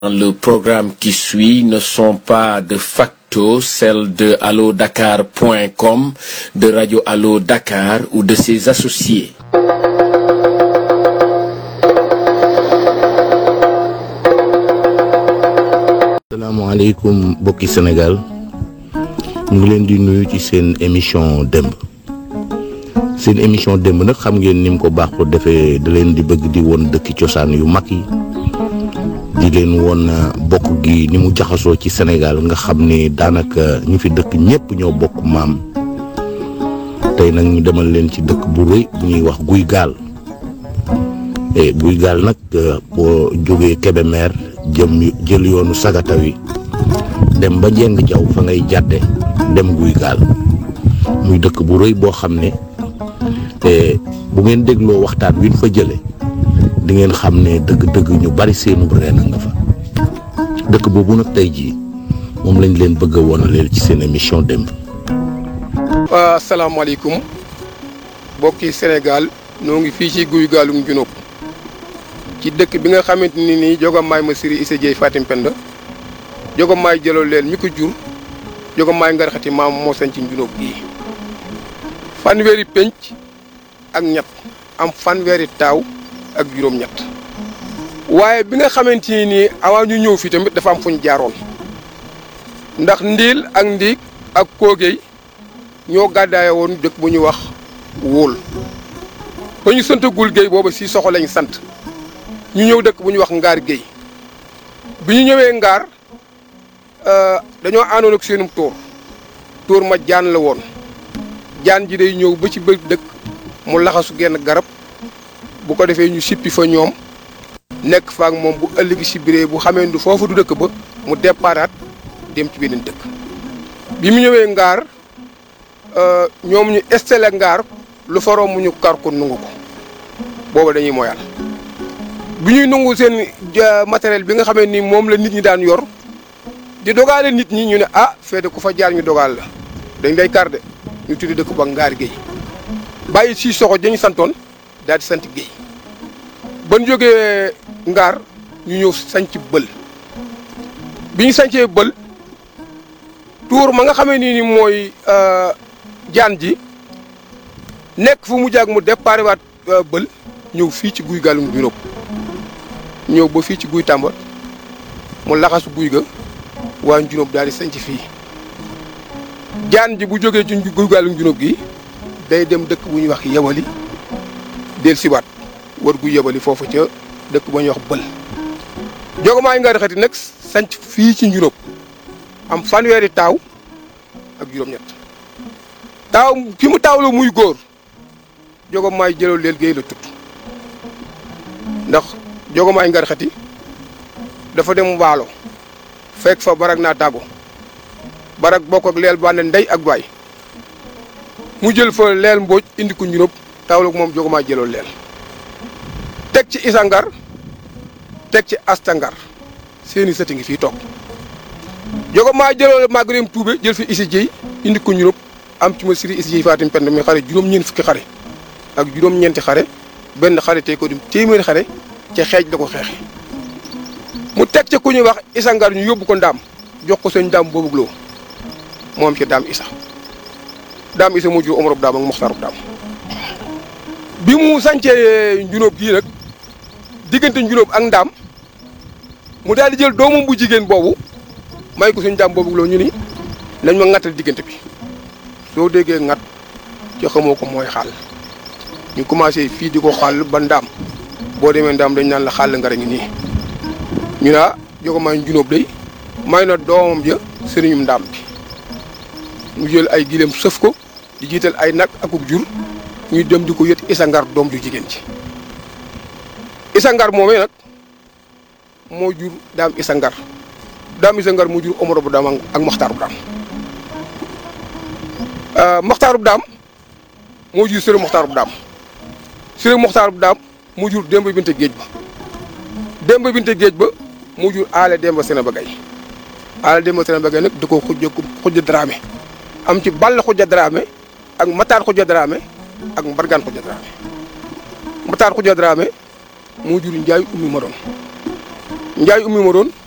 le programme qui suit ne sont pas de facto celles de allodakar.com, de Radio Allo Dakar ou de ses associés. salaamaaleykum bokki Sénégal ñu ngi leen di nuyu ci seen émission démb seen émission démb nag xam ngeen ni mu ko baax ko defee da leen di bëgg di woon dëkki cosaan yu mag yi di leen woon bokk gi ni mu jaxasoo ci Sénégal nga xam ni daanaka ñu fi dëkk ñépp ñoo bokk maam tey nag ñu demal leen ci dëkk bu rëy bu ñuy wax guy gaal e guy gaal nag boo jógee Kébémer jëm jël yoonu sagata wi dem ba njeng jaw fa ngay jàdde dem guy gaal muy dëkk bu rëy boo xam ne bu ngeen dégloo waxtaan wi ñu fa jële di ngeen xam ne dëgg-dëgg ñu bari seenu reen nga fa dëkk boobu nag tey jii moom lañ leen bëgg a wonaleel ci seen émission démb. waa asalaamaaleykum bokki Sénégal noo ngi fii ci guy gaalum junóob ci dëkk bi nga xamante ni nii Jogomaay ma siri Issa Dieye Fatim Penda Jogomaay jëloo leen mi ko jur Jogomaay ngarxati maam moo sañ ci junóob gii fanweeri pénc ak ñett am fanweeri taaw ak juróom-ñett waaye bi nga xamante ni nii avant ñu ñëw fii tamit dafa am fuñ jaaroon ndax ndiil ak ndiig ak koogey ñoo gàddaaye woon dëkk bu ñuy wax wóol ba ñu santagul géey booba si soxo lañ sant ñu ñëw dëkk bu ñuy wax ngaar géey bi ñu ñëwee ngaar dañoo àndoon ak seenum tóor tóor ma jaan la woon jaan ji day ñëw ba ci bër dëkk mu laxasu genn garab bu ko defee ñu sippi fa ñoom nekk fa ak moom bu ëllëgi si biree bu xamee du foofu du dëkk ba mu déparaat dem ci beneen dëkk bi mu ñëwee ngaar ñoom ñu estele ngaar lu faroo mu ñu kar ko nungu ko booba dañuy moyal bi ñuy nungu seen matériel bi nga xamee ni moom la nit ñi daan yor di dogaale nit ñi ñu ne ah feete ku fa jaar ñu dogaal la dañ lay kar de ñu tuddi dëkk ba ngaar géey bàyyi si soxo dañu santoon daal di sant géey ban jógee ngaar ñu ñëw sanc bël bi ñu sancee bël tuur ma nga xamee nii ni mooy jaan ji nekk fu mu jàgg mu déparé waat bël ñëw fii ci guy gaalum juróom ñëw ba fii ci guy tàmba mu laxasu guy ga waa juróom daal di sanc fii jaan ji bu jógee ci guy gaalum juróom gi day dem dëkk bu ñuy wax yewali del siwaat war gu yebali foofu ca dëkk ba ñuy wax bël jogomaay nga xati nag sanc fii ci njuróom am fanweeri taaw ak juróom-ñett taaw ki mu taaw la muy góor jogomaay jëloo leel géey la tudd ndax jogomaay ngar xati dafa dem waalo fekk fa barak naa tàggo barak bokk ak leel bànne ndey ak baay mu jël fa leel mbooj indi ko njuróom taaw la moom jogomaay jëloo leel teg ci isangar teg ci astangar seeni sëti ngi fii toog jogo maa jëloo magareem tuube jël fi isi jiy indi ko ñurób am ci ma siri isi jiy fatim pend mi xare juróom-ñeent fukki xare ak juróom-ñeenti xare benn xare tey ko dim téeméeri xare ca xeej la ko xeexe mu teg ca ku ñuy wax isangar ñu yóbbu ko ndaam jox ko seen ndaam boobu loo moom ci daam isa daam isa mu jur omarub daam ak moxtaarub daam bi mu sancee njunóob gii nag diggante njunóob ak ndaam mu daal di jël doomam bu jigéen boobu may ko suñ ndaam boobu loo ñu ni nañ ma ŋattal diggante bi soo déggee ŋat ci xamoo ko mooy xaal ñu commencé fii di ko xaal ba ndaam boo demee ndaam dañ naan la xaal ngara ngi nii ñu naa jogo may njunóob day may na doomam ja sëriñum ndaam bi mu jël ay gileem sëf ko di jiital ay nag akub jur ñuy dem di ko yët isangar doom ju jigéen ci isangar moomee nag moo jur daam isangar daam isangar moo jur omoro bu daam ak maxtaarub daam maxtaarub daam moo jur sëriñ maxtaarub daam sëriñ maxtaarub daam moo jur demba binte géej ba demba binte géej ba moo jur aale demba sene ba gay aale demba sene ba gay nag da ko xujja xujja dramé am ci ball xujja dramé ak mataar xujja dramé ak mbargaan xujja dramé mataar xujja dramé moo jur njaay ummi ma doon njaay ummi ma doon